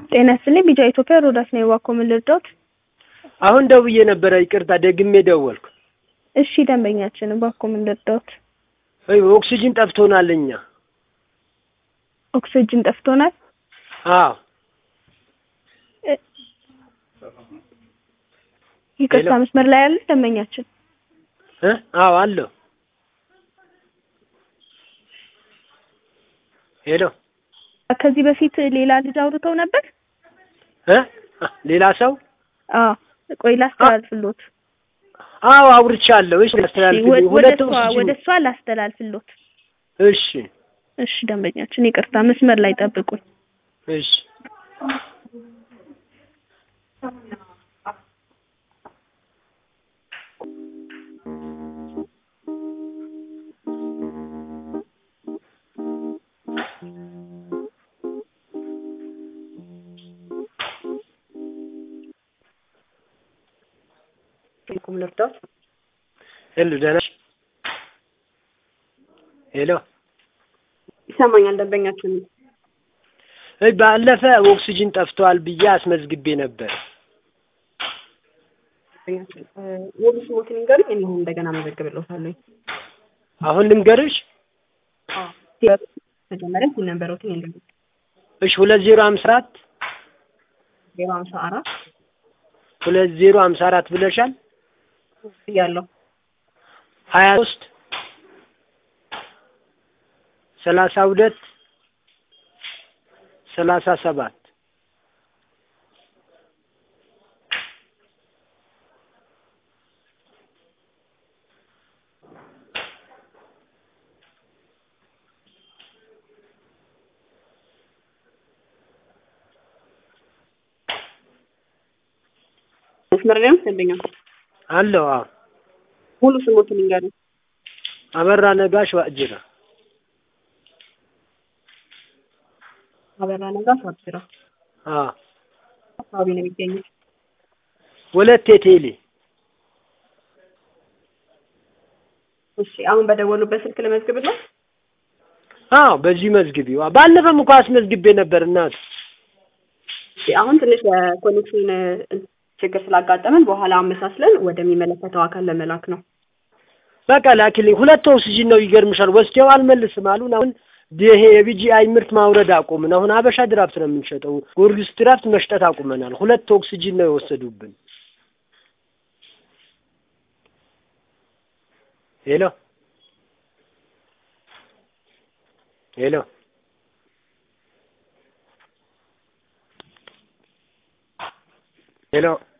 ጤና ይስጥልኝ ቢጫ ኢትዮጵያ ሮዳስ ነው የዋኮ ምን ልርዳዎት? አሁን ደውዬ ነበረ፣ ይቅርታ ደግሜ ደወልኩ። እሺ ደንበኛችን እባክዎ ምን ልርዳዎት? ወይ ኦክሲጅን ጠፍቶናል እኛ። ኦክሲጅን ጠፍቶናል። አዎ እ- ይቅርታ ሄሎ። መስመር ላይ ያለ ደንበኛችን እ አዎ አለሁ። ሄሎ ከዚህ በፊት ሌላ ልጅ አውርተው ነበር? እ ሌላ ሰው አዎ ቆይ ላስተላልፍሎት። አዎ አውርቻለሁ። እሺ አስተላልፍ። ወደ ሁለት እሷ ወደ ኦክሲጅን እሷ ላስተላልፍሎት። እሺ እሺ ደንበኛችን ይቅርታ መስመር ላይ ጠብቁኝ። እሺ ኩም ልርዳዎት? ሄሎ ደህና ነሽ? ሄሎ ይሰማኛል ደንበኛችን እይ ባለፈ ኦክሲጅን ጠፍቷል ብዬ አስመዝግቤ ነበር። ደንበኛችን ሙሉ ስሞትን ይንገሩኝ እነሆ እንደገና መዘግብልዎታለሁ። አሁን ልንገርሽ። መጀመሪያ ሲል ነበረውትን ይንገሩኝ። እሺ ሁለት ዜሮ ሀምሳ አራት ዜሮ ሀምሳ አራት ሁለት ዜሮ ሀምሳ አራት ብለሻል። እያለሁ ሀያ ሶስት ሰላሳ ሁለት ሰላሳ ሰባት መስመር ላይ ነው ደንበኛ አለው። አዎ ሙሉ ስሞትን ይንገሩኝ። አበራ ነጋሽ ዋእጅራ አበራ ነጋሽ ዋቅጅራ አዎ አካባቢ ነው የሚገኙት። ወለቴ ቴሌ እሺ አሁን በደወሉበት ስልክ ልመዝግብልዎት? አዎ በዚህ መዝግቢው። ባለፈም እኮ አስመዝግቤ ነበር እናት። እሺ አሁን ትንሽ የኮኔክሽን ችግር ስላጋጠመን በኋላ አመሳስለን ወደሚመለከተው አካል ለመላክ ነው። በቃ ላኪልኝ። ሁለት ኦክሲጅን ነው ይገርምሻል። ወስደው አልመልስም አሉን። አሁን ይሄ የቢጂአይ ምርት ማውረድ አቁምን። አሁን አበሻ ድራፍት ነው የምንሸጠው። ጎርጊስ ድራፍት መሽጠት አቁመናል። ሁለት ኦክሲጅን ነው የወሰዱብን። ሄሎ ሄሎ ሄሎ